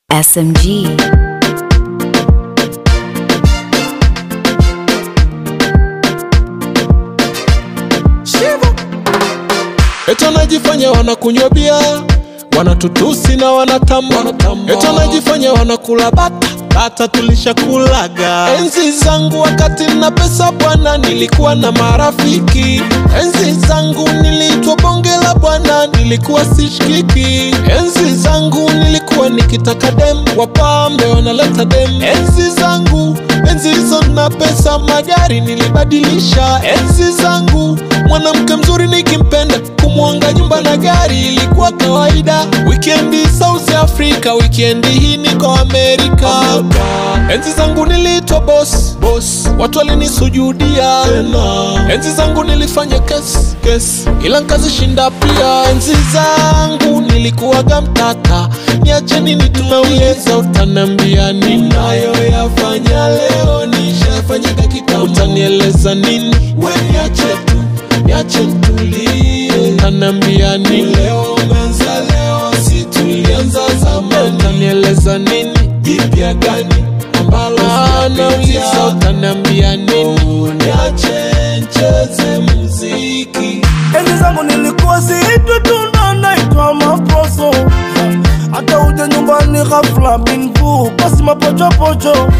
SMG. Eti wanajifanya wanakunywa bia, wanatutusi na wanatamba, eti wanajifanya wanakula bata bata, tulishakulaga. Enzi zangu wakati na pesa bwana, nilikuwa na marafiki. Enzi zangu niliitwa bonge la bwana, nilikuwa sishikiki. Enzi zangu nilikuwa nikitaka dem, wapambe wanaleta dem. Enzi zangu enzi hizo na pesa, magari nilibadilisha. Enzi zangu mwanamke mzuri nikimpenda kumwanga nyumba na gari ilikuwa kawaida. Wikendi South Africa, wikendi hii niko Amerika. Enzi zangu niliitwa boss, boss, watu walinisujudia. Enzi zangu nilifanya kesi, kesi, ila nkazishinda pia. Enzi zangu nilikuwaga mtata, niacheni nitunauliza, utanambia ninayoyafanya leo nishafanyaga kitambo, utanieleza nini? We niache tu niache nitulie, utaniambia nini? Leo umeanza leo, si tulianza zamani, utanieleza nini? Jipya gani ambalo nauliza, utaniambia nini? Niache ncheze muziki Enzi zangu nilikuwa siitwi tu ndo naitwa maposo, hata uje nyumbani ghafla binvu basi mapochopocho.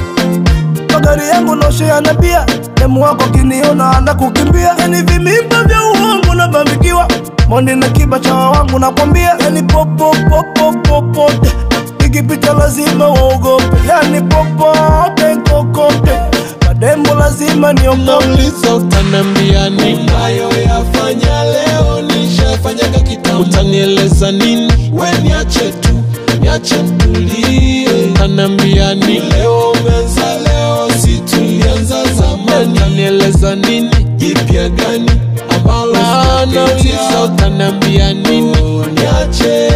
Magari yangu noshea na bia, demu wako kiniona anakukimbia. Yani vimimba vya uongo nabambikiwa, mondi na kiba cha wangu nakwambia, yani popo popo popote ikipita lazima waogope, yani popote kokote madembo lazima niogope. nauliza utaniambia nini? Nayoyafanya leo nishafanyaga kitambo, utanieleza nini? We niache tu, niache nitulie, utaniambia nini? Leo umeanza leo, si tulianza zamani, utanieleza nini? Jipya gani ambalo nauliza utaniambia nini? Niache